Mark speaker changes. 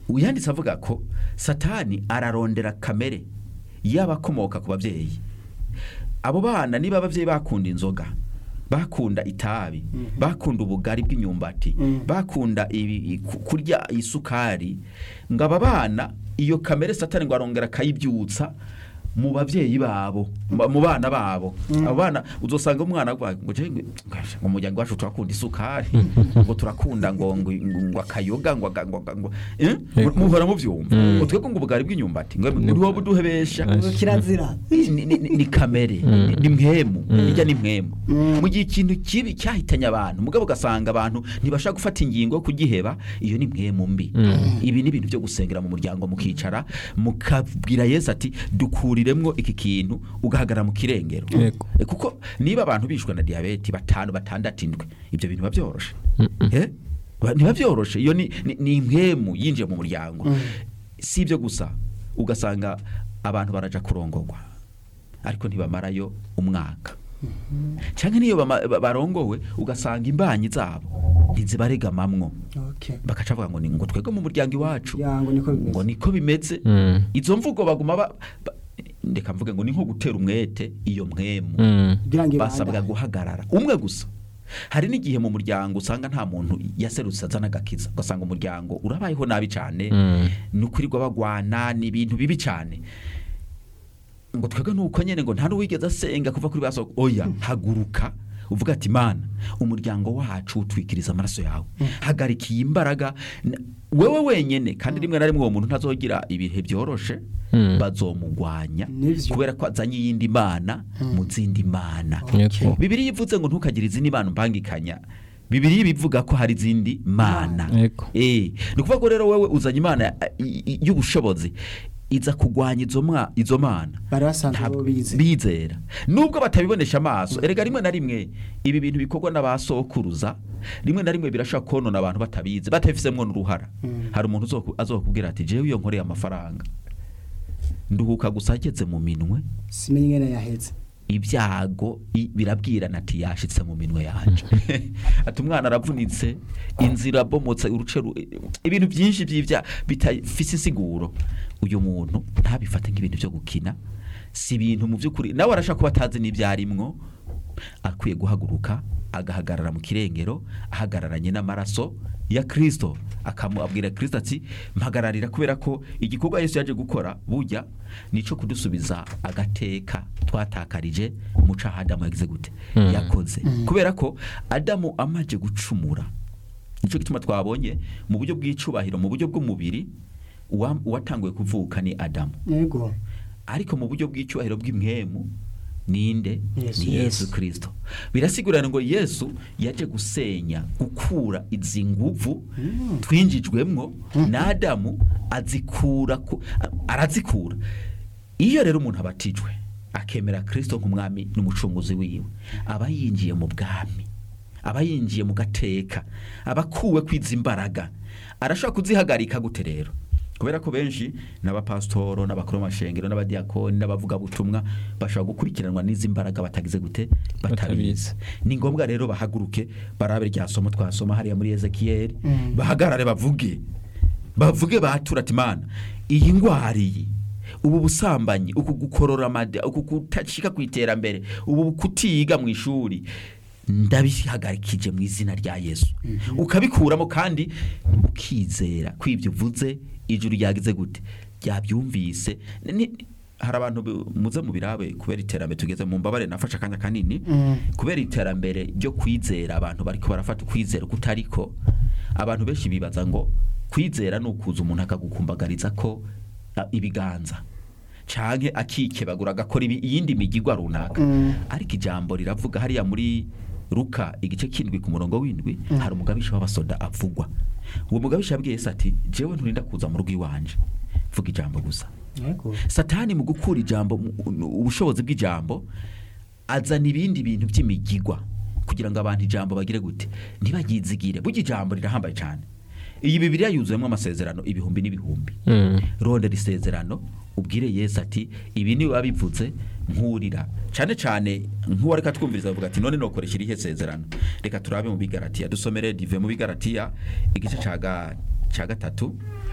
Speaker 1: uyanditse avuga ko satani ararondera kamere y'abakomoka ku babyeyi abo bana niba ababyeyi bakunda inzoga bakunda itabi bakunda ubugari bw'imyumbati bakunda ibi- ku- kurya isukari ngo aba bana iyo kamere satani ngo arongera akayibyutsa mu babyeyi babo mu mu bana babo abo bana uzosanga umwana avuga ngo je ngo mu muryango wacu turakunda isukari ngo turakunda ngo ngo ngo akayoga ngo aga- ngo aga- ngo eh? muhora muvyumva ngo twebwe ngo ubugari bw'imyumbati ngo muri wowe uduhebesha
Speaker 2: ngo kirazira
Speaker 1: ni, ni, ni, ni kamere ni, ni mwemu irya ni mwemu mu gihe ikintu kibi cyahitanye abantu mugabo ugasanga abantu ntibashaka gufata ingingo yo kugiheba iyo ni mwemu mbi ibi ni ibintu byo gusengera mu muryango mukicara mukabwira yesu ati dukuriremwo iki kintu ugahagarara mu kirengero
Speaker 3: Yego.
Speaker 1: Eh, kuko niba abantu bishwe na diyabete batanu batandatu indwi ibyo bintu biba byoroshe Eh? Ba- ntiba byoroshe iyo ni, ni, ni mwemu yinjiye mu muryango si ibyo gusa ugasanga abantu baraja kurongorwa ariko ntibamarayo umwaka cyangwa niyo bama- ba- barongowe ugasanga imbanyi zabo ntizibaregamamwo
Speaker 2: okay
Speaker 1: bakaca bavuga ngo ni ngo twebwe mu muryango iwacu
Speaker 2: yango niko bimeze
Speaker 1: ngo niko bimeze
Speaker 3: Mm.
Speaker 1: izo mvugo baguma ba, ba, ndeka mvuge ngo ni nko gutera umwete iyo mwemu
Speaker 3: Mm.
Speaker 2: kugira ngo
Speaker 1: basabwa
Speaker 2: ibandanye.
Speaker 1: guhagarara umwe gusa hari n'igihe mu muryango usanga nta muntu yaserutse azana agakiza ugasanga umuryango urabayeho nabi cyane
Speaker 3: Mm.
Speaker 1: ni ukurirwa bagwana ni ibintu bibi cyane ngo twebwe nuko nyene ngo nta n'uwigeze asenga kuva kuri baso oya haguruka uvuga ati mana umuryango wacu utwikiriza amaraso yawe hagarika iyi imbaraga N- wewe wenyene kandi rimwe na rimwe uwo muntu ntazogira ibihe byoroshe
Speaker 3: Mm.
Speaker 1: bazomugwanya
Speaker 2: Nivyo.
Speaker 1: kubera ko azanye iyindi mana mu zindi mana
Speaker 3: Yego.
Speaker 1: bibiri ivuze ngo ntukagire izindi mana umpangikanya bibiri bivuga ko hari izindi mana
Speaker 3: Yego.
Speaker 1: Eh, ni ukuvuga ko rero wewe uzanye imana eh, i- i- y'ubushobozi iza kugwanya izo mwa- izo mana
Speaker 2: bari basanzwe
Speaker 1: Ntabwo-
Speaker 2: bo bize
Speaker 1: bizera nubwo batabibonesha amaso erega rimwe na rimwe ibi bintu bikorwa n'abasokuruza rimwe na rimwe birashobora konona abantu batabizi batabifisemo n'uruhara hari umuntu uzoku- azokubwira ati jewe iyo nkoreye amafaranga nduhuka gusa ageze mu minwe
Speaker 2: simenye ingene yaheze
Speaker 1: ibyago i- birabwirana ati yashitse mu minwe yanje ati umwana aravunitse inzira abomotse uruce ru- ibintu byinshi by'ibya bitafise insiguro uyu muntu ntabifate nk'ibintu byo gukina si ibintu mu by'ukuri nawe arashaka kuba atazi n'ibyarimwo akwiye guhaguruka agahagarara mu kirengero ahagararanye n'amaraso ya kirisito akamubwira kirisito ati mpagararira kubera ko igikorwa yesu yaje gukora bujya nico kudusubiza agateka twatakarije mu caha adamu yagize gute yakoze kubera ko adamu amaje gucumura nicyo gituma twabonye mu buryo bw'icubahiro mu buryo bw'umubiri uwa- uwatanguye kuvuka ni adamu
Speaker 2: yego
Speaker 1: ariko mu buryo bw'icyubahiro bw'imwemu ninde
Speaker 2: Yesu.
Speaker 1: ni yesu kirisito birasigurana ngo yesu yaje gusenya gukura izi nguvu twinjijwemwo na adamu azikura ku- a- arazikura iyo rero umuntu abatijwe akemera kirisito nk'umwami n'umucunguzi wiwe aba yinjiye mu bwami aba yinjiye mu gateka aba akuwe kwiza imbaraga arashobora kuzihagarika gute rero kubera ko benshi n'abapasitoro n'abakuru b'amashengero n'abadiyakoni n'abavugabutumwa bashobora gukurikiranwa n'izi mbaraga batagize gute batabizi
Speaker 3: Batabizi.
Speaker 1: ni ngombwa rero bahaguruke barabe rya somo twasoma hariya muri ezekiyeli bahagarare bavuge bavuge batura ati mana iyi ndwara iyi ubu busambanyi uku gukorora amada uku kutashika ku iterambere ubu kutiga mu ishuri ndabihagarikije mu izina rya yesu ukabikuramo kandi ukizera ko ibyo uvuze ijuru ryagize gute ryabyumvise Ni- ni- hari abantu bu- muze mu birabe kubera iterambere tugeze mu mbabare nafashe akanya kanini kubera iterambere ryo kwizera abantu bariko barafata ukwizera kutariko abantu benshi bibaza ngo kwizera ni ukuza umuntu akagukumbagariza ko a, ibiganza canke akikebagura agakora ibi- iyindi migigwa runaka ariko ijambo riravuga hariya muri Luka igice kindwi ku murongo w'indwi hari umugabisha w'abasoda avugwa uwo mugabisha yabwiye Yesu ati jewe nturinda kuza mu rugo iwanje vuga ijambo gusa
Speaker 2: yego
Speaker 1: satani mu gukura ijambo mu- ubushobozi bw'ijambo azana ibindi bintu by'imigigwa kugira ngo abantu ijambo bagire gute ntibagizigire burya ijambo rirahambaye cyane iyi bibiriya yuzuyemo amasezerano ibihumbi n'ibihumbi
Speaker 3: Mm.
Speaker 1: rondera isezerano ubwire yesu ati ibi ni wabivuze nkurira cyane cyane nk'uwo reka twumviriza avuga ati none nokoresha irihe sezerano reka turabe mu bigaratiya dusomere dive mu bigaratiya igice cya ga- cya gatatu